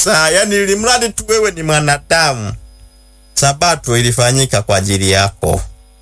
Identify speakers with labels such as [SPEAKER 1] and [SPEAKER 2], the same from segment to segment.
[SPEAKER 1] kabisa, yani ili mradi tu wewe ni mwanadamu, sabato ilifanyika kwa ajili yako.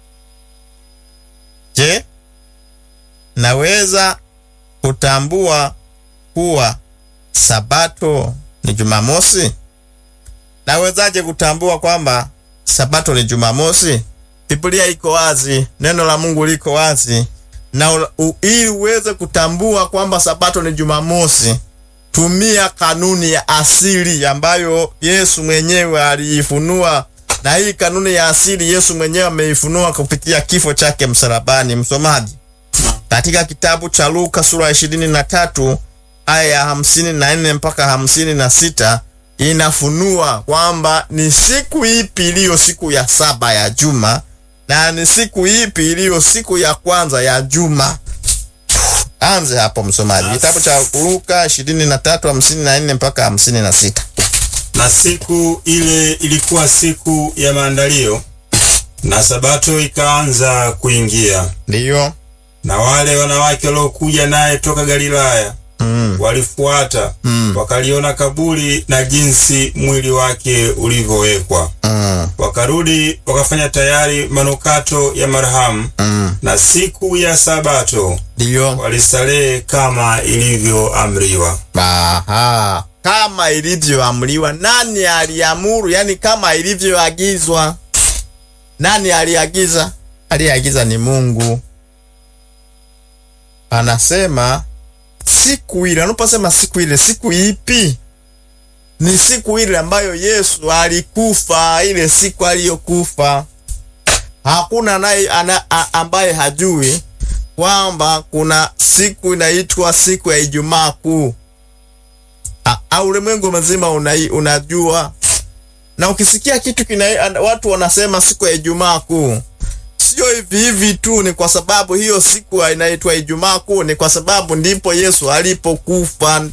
[SPEAKER 1] Je, naweza kutambua kuwa sabato ni Jumamosi? Nawezaje kutambua kwamba sabato ni Jumamosi? Biblia iko wazi, neno la Mungu liko wazi, na u, u, ili uweze kutambua kwamba sabato ni Jumamosi, tumia kanuni ya asili ambayo Yesu mwenyewe aliifunua, na hii kanuni ya asili Yesu mwenyewe ameifunua kupitia kifo chake msalabani. Msomaji, katika kitabu cha Luka sura ya ishirini na tatu aya ya hamsini na nne mpaka hamsini na sita inafunua kwamba ni siku ipi iliyo siku ya saba ya juma na ni siku ipi iliyo siku ya kwanza ya juma. Anze hapo msomaji, kitabu cha Luka 23:54 mpaka 56.
[SPEAKER 2] Na siku ile ilikuwa siku ya maandalio, na sabato ikaanza kuingia.
[SPEAKER 1] Ndiyo.
[SPEAKER 2] Na wale wanawake waliokuja naye toka Galilaya
[SPEAKER 1] Mm.
[SPEAKER 2] walifuata
[SPEAKER 1] Mm.
[SPEAKER 2] wakaliona kaburi na jinsi mwili wake ulivyowekwa.
[SPEAKER 1] Mm.
[SPEAKER 2] Wakarudi wakafanya tayari manukato ya marhamu,
[SPEAKER 1] Mm.
[SPEAKER 2] na siku ya sabato
[SPEAKER 1] Ndiyo.
[SPEAKER 2] walistarehe kama ilivyoamriwa.
[SPEAKER 1] Aha. Kama ilivyoamriwa. Nani aliamuru? Yani kama ilivyoagizwa. Nani aliagiza? Aliyeagiza ni Mungu. Anasema siku ile. Anaposema siku ile, siku ipi? Ni siku ile ambayo Yesu alikufa, ile siku aliyokufa. Hakuna naye ana, a- ambaye hajui kwamba kuna siku inaitwa siku ya Ijumaa Kuu. A- a- Ulimwengu mzima unai, unajua na ukisikia kitu kina an- watu wanasema siku ya Ijumaa Kuu, sio hivi hivi tu, ni kwa sababu hiyo siku inaitwa Ijumaa Kuu, ni kwa sababu ndipo Yesu alipokufa.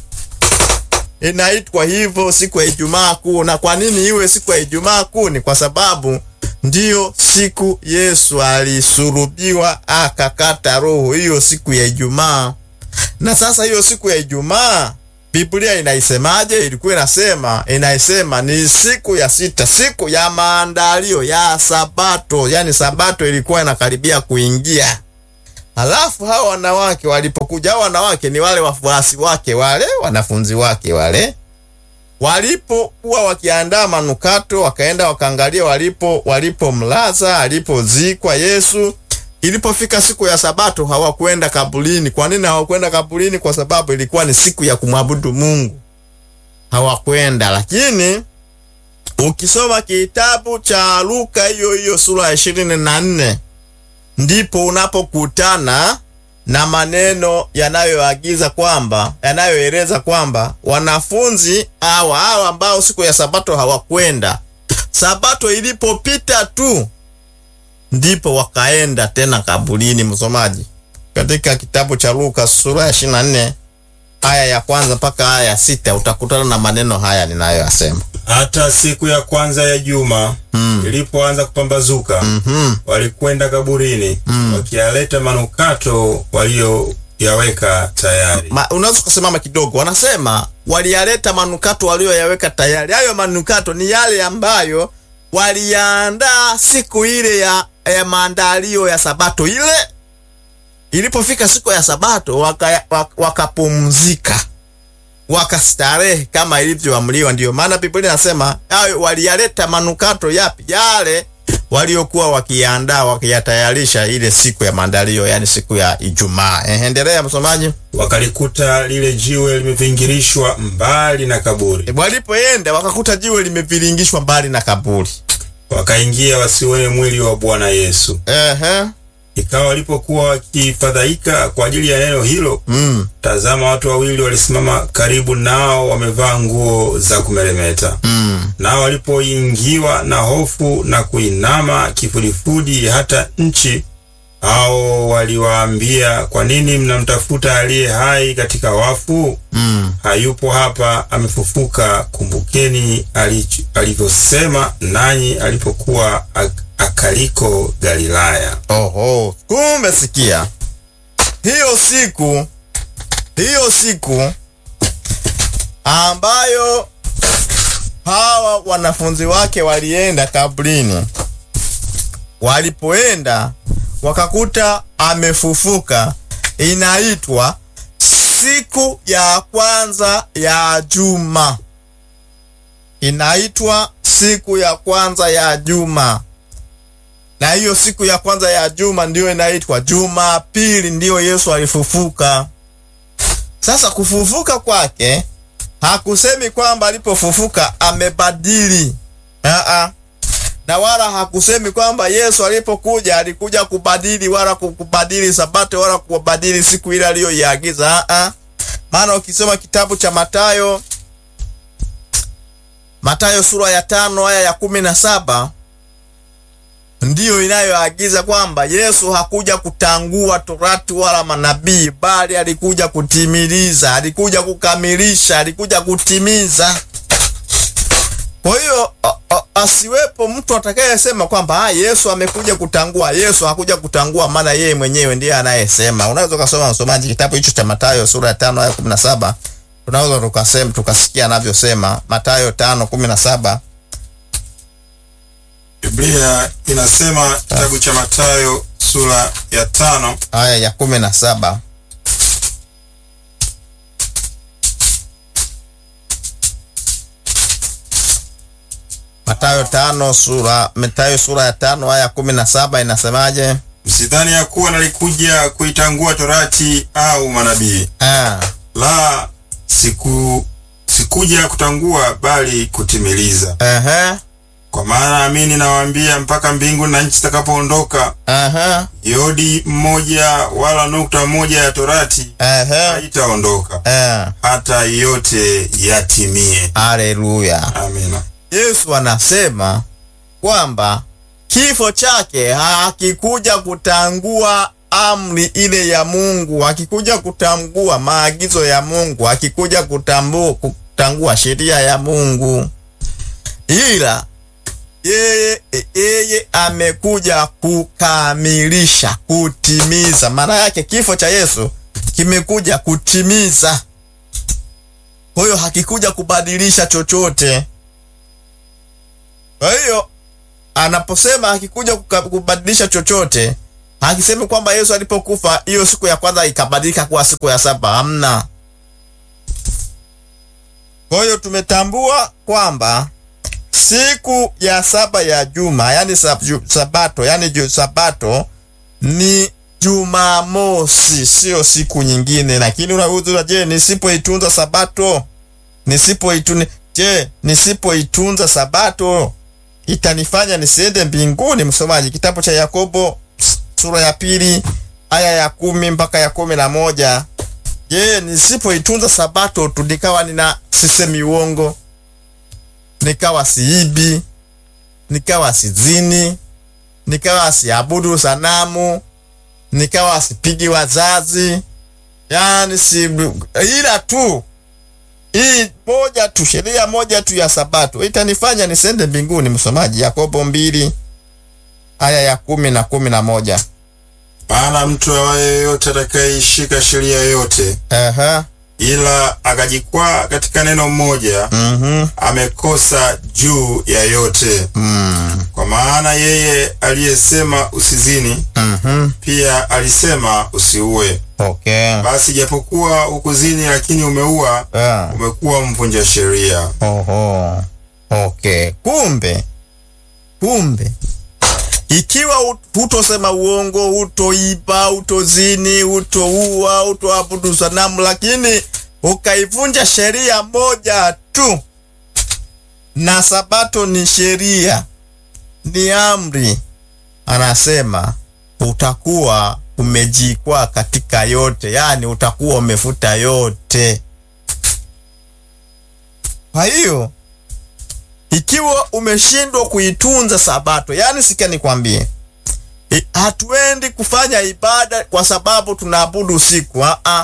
[SPEAKER 1] Inaitwa hivyo siku ya Ijumaa Kuu. Na kwa nini iwe siku ya Ijumaa Kuu? Ni kwa sababu ndiyo siku Yesu alisulubiwa akakata roho, hiyo siku ya Ijumaa. Na sasa hiyo siku ya Ijumaa Biblia inaisemaje? Ilikuwa inasema inaisema ni siku ya sita, siku ya maandalio ya Sabato, yaani Sabato ilikuwa inakaribia kuingia. Halafu hao wanawake walipokuja, hao wanawake ni wale wafuasi wake, wale wanafunzi wake wale walipokuwa wakiandaa manukato, wakaenda wakaangalia walipo walipomlaza alipozikwa Yesu. Ilipofika siku ya Sabato hawakwenda kaburini. Kwa nini hawakwenda kaburini? Kwa sababu ilikuwa ni siku ya kumwabudu Mungu, hawakwenda. Lakini ukisoma kitabu cha Luka hiyo hiyo sura ya ishirini na nne ndipo unapokutana na maneno yanayoagiza kwamba yanayoeleza kwamba wanafunzi hawa hawa ambao siku ya Sabato hawakwenda, Sabato ilipopita tu ndipo wakaenda tena kaburini. Msomaji, katika kitabu cha Luka sura ya 24 aya ya kwanza mpaka aya ya sita utakutana na maneno haya ninayoyasema.
[SPEAKER 2] Hata siku ya kwanza ya juma ilipoanza kupambazuka,
[SPEAKER 1] Mhm.
[SPEAKER 2] walikwenda kaburini wakiyaleta manukato walioyaweka tayari.
[SPEAKER 1] Ma, unaweza kusimama kidogo. Wanasema waliyaleta manukato walioyaweka tayari. Hayo manukato ni yale ambayo waliyaandaa siku ile ya, ya maandalio ya Sabato ile. Ilipofika siku ya Sabato waka- wak- wakapumzika wakastarehe kama ilivyoamriwa. Ndiyo maana Biblia inasema hayo waliyaleta manukato yapi? Yale waliokuwa wakiandaa wakiyatayarisha ile siku ya maandalio, yani siku ya Ijumaa. Eh, endelea msomaji.
[SPEAKER 2] Wakalikuta lile jiwe limevingirishwa mbali na kaburi,
[SPEAKER 1] Walipoenda wakakuta jiwe limeviringishwa mbali na kaburi.
[SPEAKER 2] wakaingia wasione mwili wa Bwana Yesu.
[SPEAKER 1] Ehe.
[SPEAKER 2] Ikawa walipokuwa wakifadhaika kwa ajili ya neno hilo,
[SPEAKER 1] Mm.
[SPEAKER 2] tazama, watu wawili walisimama karibu nao, wamevaa nguo za kumeremeta.
[SPEAKER 1] Mm.
[SPEAKER 2] Nao walipoingiwa na hofu na kuinama kifudifudi hata nchi, hao waliwaambia, kwa nini mnamtafuta aliye hai katika wafu?
[SPEAKER 1] Mm.
[SPEAKER 2] Hayupo hapa, amefufuka. Kumbukeni alich- alivyosema nanyi alipokuwa ak- akaliko Galilaya.
[SPEAKER 1] Oho, kumbe sikia, hiyo siku hiyo siku ambayo hawa wanafunzi wake walienda kaburini. Walipoenda wakakuta amefufuka. Inaitwa siku ya kwanza ya juma, inaitwa siku ya kwanza ya juma, na hiyo siku ya kwanza ya juma ndiyo inaitwa Jumapili, ndiyo Yesu alifufuka. Sasa kufufuka kwake hakusemi kwamba alipofufuka amebadili Aa, na wala hakusemi kwamba Yesu alipokuja alikuja kubadili wala kubadili sabato wala kubadili siku ile aliyoiagiza. Aa, maana ukisoma kitabu cha Mathayo, Mathayo sura ya tano aya ya kumi na saba ndiyo inayoagiza kwamba Yesu hakuja kutangua torati wala manabii, bali alikuja kutimiliza, alikuja kukamilisha, alikuja kutimiza. Kwa hiyo asiwepo mtu atakayesema kwamba ah, Yesu amekuja kutangua. Yesu hakuja kutangua, maana yeye mwenyewe ndiye anayesema. Unaweza ukasoma msomaji kitabu hicho cha Mathayo sura ya tano aya kumi na saba tunaweza tukasema tukasikia anavyosema Mathayo tano kumi na saba.
[SPEAKER 2] Biblia inasema kitabu cha Mathayo sura ya tano
[SPEAKER 1] aya ya kumi na saba Mathayo tano sura Mathayo sura ya tano aya ya kumi na saba inasemaje?
[SPEAKER 2] Msidhani ya kuwa nalikuja kuitangua torati au manabii.
[SPEAKER 1] Ah,
[SPEAKER 2] La, siku sikuja kutangua bali kutimiliza.
[SPEAKER 1] ehe,
[SPEAKER 2] Kwa maana amini nawaambia, mpaka mbingu na nchi zitakapoondoka,
[SPEAKER 1] ehe,
[SPEAKER 2] yodi mmoja wala nukta moja ya torati
[SPEAKER 1] ehe,
[SPEAKER 2] haitaondoka
[SPEAKER 1] eh,
[SPEAKER 2] hata yote yatimie.
[SPEAKER 1] haleluya.
[SPEAKER 2] Amina.
[SPEAKER 1] Yesu anasema kwamba kifo chake hakikuja kutangua amri ile ya Mungu, hakikuja kutangua maagizo ya Mungu, hakikuja kutambu, kutangua sheria ya Mungu, ila yeye yeye amekuja kukamilisha, kutimiza. Maana yake kifo cha Yesu kimekuja kutimiza. Kwa hiyo hakikuja kubadilisha chochote. Kwa hiyo anaposema akikuja kubadilisha chochote, hakisemi kwamba Yesu alipokufa hiyo siku ya kwanza ikabadilika kuwa siku ya saba. Hamna. Kwa hiyo tumetambua kwamba siku ya saba ya juma, yani sab, ju, sabato, yani ju, sabato ni Jumamosi, sio siku nyingine. Lakini unauliza, je, nisipoitunza sabato, nisipoitunza, je, nisipoitunza sabato itanifanya nisiende mbinguni? Msomaji, kitabu cha Yakobo sura ya pili aya ya kumi mpaka ya kumi na moja. Je, nisipoitunza sabato tu nikawa nina sisemi uongo, nikawa siibi, nikawa sizini, nikawa siabudu sanamu, nikawa sipigi wazazi, yani si ila tu hii moja tu, sheria moja tu ya sabato itanifanya nisende mbinguni. Msomaji, Yakobo mbili aya ya kumi na kumi na moja.
[SPEAKER 2] Maana mtu awaye yoyote atakayeishika sheria yote
[SPEAKER 1] Aha.
[SPEAKER 2] ila akajikwaa katika neno moja,
[SPEAKER 1] Mhm.
[SPEAKER 2] amekosa juu ya yote.
[SPEAKER 1] Mm.
[SPEAKER 2] Kwa maana yeye aliyesema usizini,
[SPEAKER 1] Mhm.
[SPEAKER 2] pia alisema usiue.
[SPEAKER 1] Okay.
[SPEAKER 2] Basi japokuwa hukuzini, lakini umeua,
[SPEAKER 1] Ah.
[SPEAKER 2] umekuwa mvunja sheria.
[SPEAKER 1] Oho. Okay. Kumbe, kumbe ikiwa hut- hutosema uongo, hutoiba, hutozini, hutouua, hutoabudu sanamu, lakini ukaivunja sheria moja tu, na sabato ni sheria, ni amri, anasema utakuwa umejikwaa katika yote, yaani utakuwa umefuta yote. Kwa hiyo ikiwa umeshindwa kuitunza sabato, yani sikia nikwambie, i- hatuendi kufanya ibada kwa sababu tunaabudu usiku. Aa,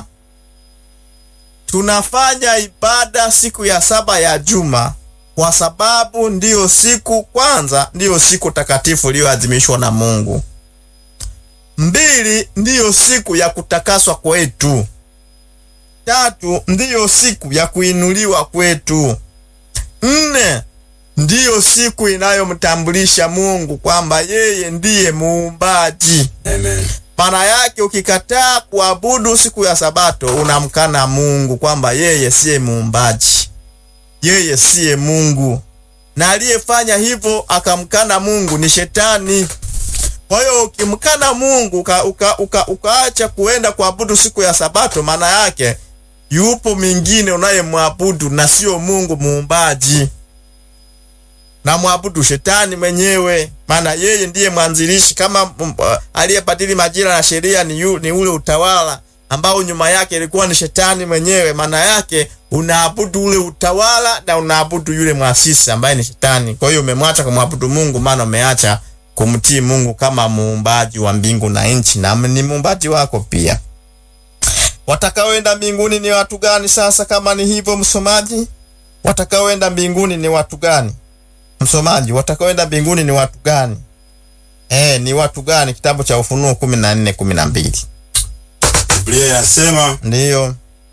[SPEAKER 1] tunafanya ibada siku ya saba ya juma kwa sababu ndiyo siku kwanza, ndiyo siku takatifu iliyoadhimishwa na Mungu. Mbili, ndiyo siku ya kutakaswa kwetu. Tatu, ndiyo siku ya kuinuliwa kwetu. Nne, ndiyo siku inayomtambulisha Mungu kwamba yeye ndiye muumbaji.
[SPEAKER 2] Amen.
[SPEAKER 1] Maana yake ukikataa kuabudu siku ya Sabato unamkana Mungu kwamba yeye siye muumbaji, yeye siye Mungu, na aliyefanya hivyo akamkana Mungu ni Shetani. Kwa hiyo ukimkana Mungu uka, uka, uka, ukaacha kuenda kuabudu siku ya Sabato, maana yake yupo mwingine unayemwabudu na sio Mungu muumbaji na mwabudu shetani mwenyewe, maana yeye ndiye mwanzilishi. Kama mm, uh, aliyebadili majira na sheria ni, yu, ni ule utawala ambao nyuma yake ilikuwa ni shetani mwenyewe. Maana yake unaabudu ule utawala na unaabudu yule mwasisi ambaye ni shetani. Kwa hiyo umemwacha kumwabudu Mungu, maana umeacha kumtii Mungu kama muumbaji wa mbingu na nchi, na ni muumbaji wako pia. Watakaoenda mbinguni ni watu gani? Sasa kama ni hivyo, msomaji, watakaoenda mbinguni ni watu gani? Msomaji, watakaoenda mbinguni ni watu gani? Eh, ni watu gani? Kitabu cha Ufunuo kumi na nne kumi na mbili.
[SPEAKER 2] Biblia yasema
[SPEAKER 1] Ndiyo.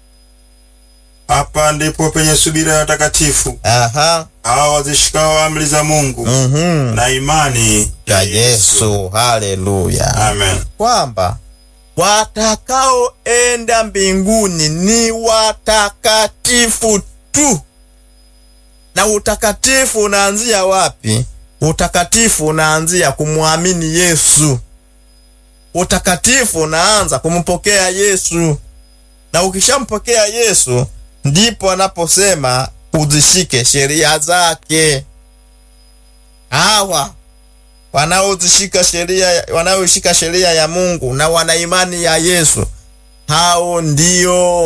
[SPEAKER 2] hapa ndipo penye subira ya watakatifu
[SPEAKER 1] Aha.
[SPEAKER 2] hao wazishikao amri za Mungu
[SPEAKER 1] Mhm.
[SPEAKER 2] na imani
[SPEAKER 1] Ya Yesu. Haleluya.
[SPEAKER 2] Amen.
[SPEAKER 1] Kwamba watakaoenda mbinguni ni watakatifu tu. Na utakatifu unaanzia wapi? Utakatifu unaanzia kumwamini Yesu. Utakatifu unaanza kumpokea Yesu, na ukishampokea Yesu ndipo anaposema uzishike sheria zake. Hawa wanaozishika sheria, wanaoishika sheria ya Mungu na wana imani ya Yesu, hao ndio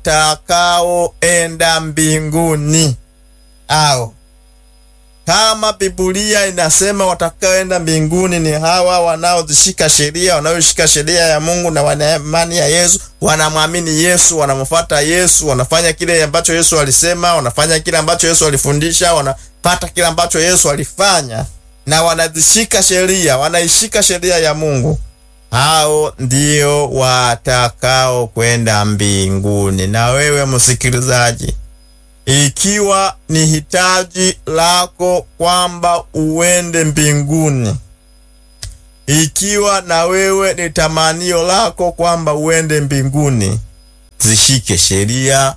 [SPEAKER 1] watakaoenda mbinguni. Hao kama Biblia inasema watakaoenda mbinguni ni hawa wanaozishika sheria, wanaoshika sheria ya Mungu na wana imani ya Yesu, wanamwamini Yesu, wanamfuata Yesu, wanafanya kile ambacho Yesu alisema, wanafanya kile ambacho Yesu alifundisha, wanapata kile ambacho Yesu alifanya, na wanazishika sheria, wanaishika sheria ya Mungu. Hao ndio watakao kwenda mbinguni. Na wewe msikilizaji, ikiwa ni hitaji lako kwamba uende mbinguni, ikiwa na wewe ni tamanio lako kwamba uende mbinguni, zishike sheria,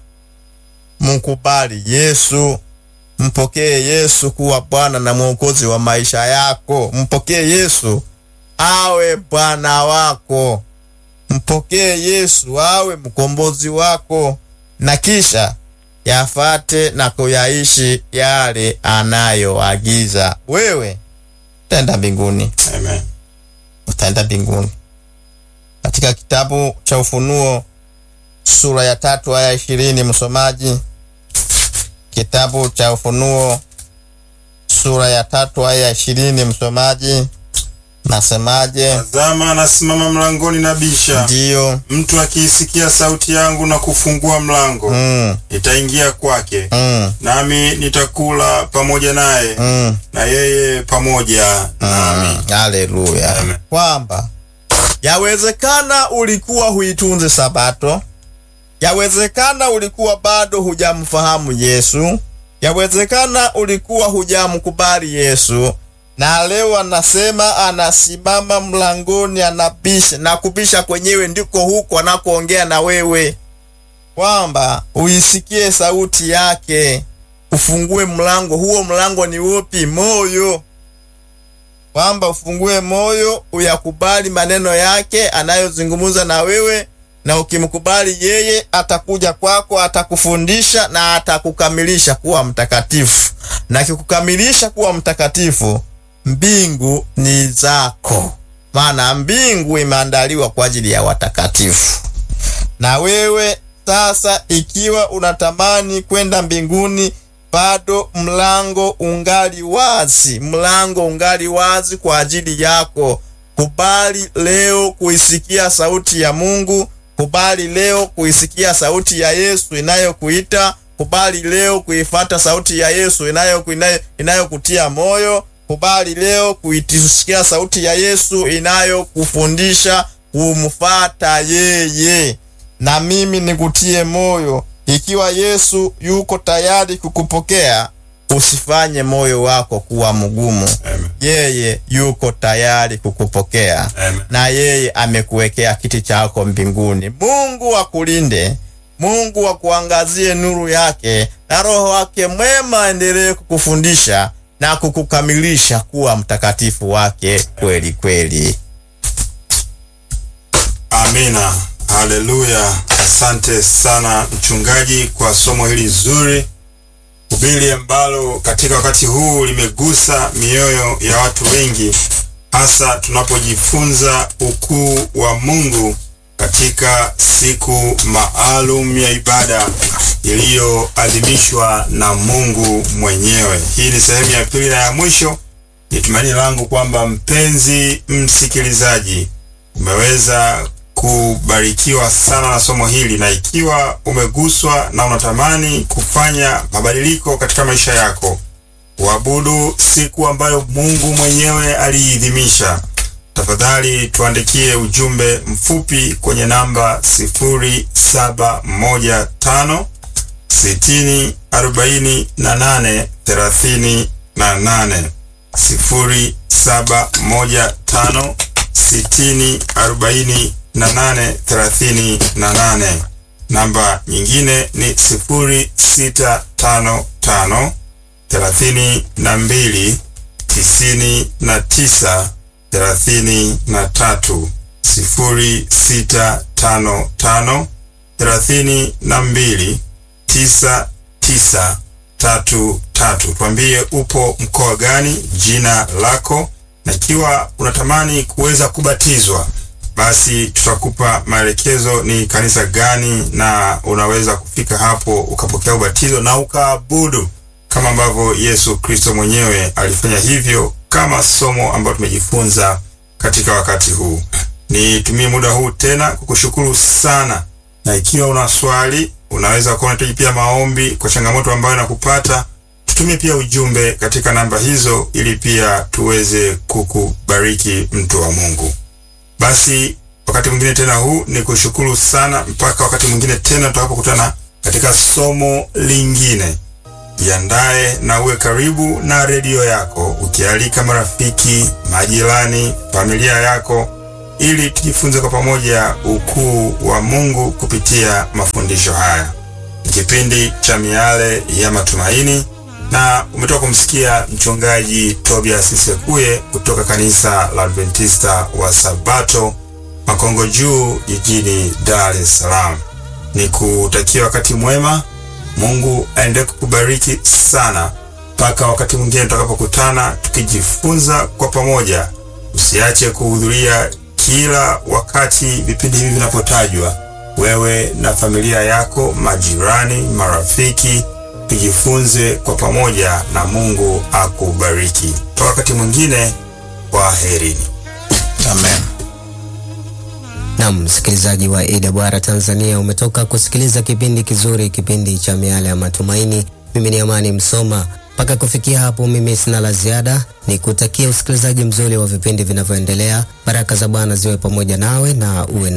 [SPEAKER 1] mkubali Yesu, mpokee Yesu kuwa Bwana na Mwokozi wa maisha yako. Mpokee Yesu awe Bwana wako, mpokee Yesu awe mkombozi wako, na kisha yafate na kuyaishi yale anayoagiza. Wewe utaenda mbinguni,
[SPEAKER 2] Amen.
[SPEAKER 1] utaenda mbinguni. Katika kitabu cha Ufunuo sura ya tatu aya ishirini, msomaji, kitabu cha Ufunuo sura ya tatu aya ishirini, msomaji, nasemaje?
[SPEAKER 2] Tazama, anasimama mlangoni na bisha.
[SPEAKER 1] Ndiyo.
[SPEAKER 2] Mtu akiisikia sauti yangu na kufungua mlango,
[SPEAKER 1] Mm,
[SPEAKER 2] nitaingia kwake,
[SPEAKER 1] mm,
[SPEAKER 2] nami nitakula pamoja naye,
[SPEAKER 1] mm.
[SPEAKER 2] na yeye pamoja nami.
[SPEAKER 1] Haleluya.
[SPEAKER 2] Amen.
[SPEAKER 1] Kwamba yawezekana ulikuwa huitunze Sabato, yawezekana ulikuwa bado hujamfahamu Yesu, yawezekana ulikuwa hujamkubali Yesu, na leo anasema anasimama mlangoni, anabisha, na kubisha kwenyewe ndiko huko anakoongea na wewe, kwamba uisikie sauti yake, ufungue mlango. Huo mlango ni upi? Moyo kwamba ufungue moyo uyakubali maneno yake anayozungumza na wewe, na ukimkubali yeye atakuja kwako, atakufundisha na atakukamilisha kuwa mtakatifu, na akikukamilisha kuwa mtakatifu, mbingu ni zako, maana mbingu imeandaliwa kwa ajili ya watakatifu. Na wewe sasa, ikiwa unatamani kwenda mbinguni, bado mlango ungali wazi, mlango ungali wazi kwa ajili yako. Kubali leo kuisikia sauti ya Mungu, kubali leo kuisikia sauti ya Yesu inayokuita, kubali leo kuifata sauti ya Yesu inayo inayo- inayokutia moyo, kubali leo kuitisikia sauti ya Yesu inayokufundisha kumfata yeye. Na mimi nikutie moyo, ikiwa Yesu yuko tayari kukupokea, usifanye moyo wako kuwa mgumu.
[SPEAKER 2] Amen.
[SPEAKER 1] Yeye yuko tayari kukupokea
[SPEAKER 2] Amen.
[SPEAKER 1] na yeye amekuwekea kiti chako mbinguni. Mungu akulinde, Mungu akuangazie nuru yake, na Roho wake mwema aendelee kukufundisha na kukukamilisha kuwa mtakatifu wake kweli kweli.
[SPEAKER 2] Amina, haleluya. Asante sana mchungaji kwa somo hili zuri, hubiri ambalo katika wakati huu limegusa mioyo ya watu wengi, hasa tunapojifunza ukuu wa Mungu katika siku maalum ya ibada iliyoadhimishwa na Mungu mwenyewe. Hii ni sehemu ya pili na ya mwisho. Ni tumaini langu kwamba mpenzi msikilizaji umeweza kubarikiwa sana na somo hili, na ikiwa umeguswa na unatamani kufanya mabadiliko katika maisha yako, kuabudu siku ambayo Mungu mwenyewe aliidhimisha, tafadhali tuandikie ujumbe mfupi kwenye namba 0715 60 48 38 0715 60 48 38. Namba nyingine ni 0655 32 99 33. 0655 32 99 tatu tatu. Tuambie upo mkoa gani, jina lako, na ikiwa unatamani kuweza kubatizwa, basi tutakupa maelekezo ni kanisa gani, na unaweza kufika hapo ukapokea ubatizo na ukaabudu kama ambavyo Yesu Kristo mwenyewe alifanya hivyo, kama somo ambalo tumejifunza katika wakati huu. Nitumie muda huu tena kukushukuru sana, na ikiwa una swali unaweza kuwa unahitaji pia maombi kwa changamoto ambayo nakupata, tutumie pia ujumbe katika namba hizo, ili pia tuweze kukubariki mtu wa Mungu. Basi wakati mwingine tena huu ni kushukuru sana, mpaka wakati mwingine tena tutakapokutana katika somo lingine. Jiandae na uwe karibu na redio yako, ukialika marafiki, majirani, familia yako ili tujifunze kwa pamoja ukuu wa Mungu kupitia mafundisho haya. Ni kipindi cha Miale ya Matumaini, na umetoka kumsikia mchungaji Tobias Sekuye kutoka kanisa la Adventista wa Sabato Makongo Juu jijini Dar es Salaam. Ni kutakia wakati mwema. Mungu aendelee kukubariki sana mpaka wakati mwingine tutakapokutana tukijifunza kwa pamoja. Usiache kuhudhuria kila wakati vipindi hivi vinapotajwa, wewe na familia yako, majirani, marafiki, tujifunze kwa pamoja na Mungu akubariki. Toka wakati mwingine, kwaherini.
[SPEAKER 1] Amen.
[SPEAKER 3] Naam, msikilizaji wa AWR Tanzania, umetoka kusikiliza kipindi kizuri, kipindi cha Miale ya Matumaini. Mimi ni Amani Msoma. Mpaka kufikia hapo, mimi sina la ziada, ni kutakia usikilizaji mzuri wa vipindi vinavyoendelea. Baraka za Bwana ziwe pamoja nawe na uwe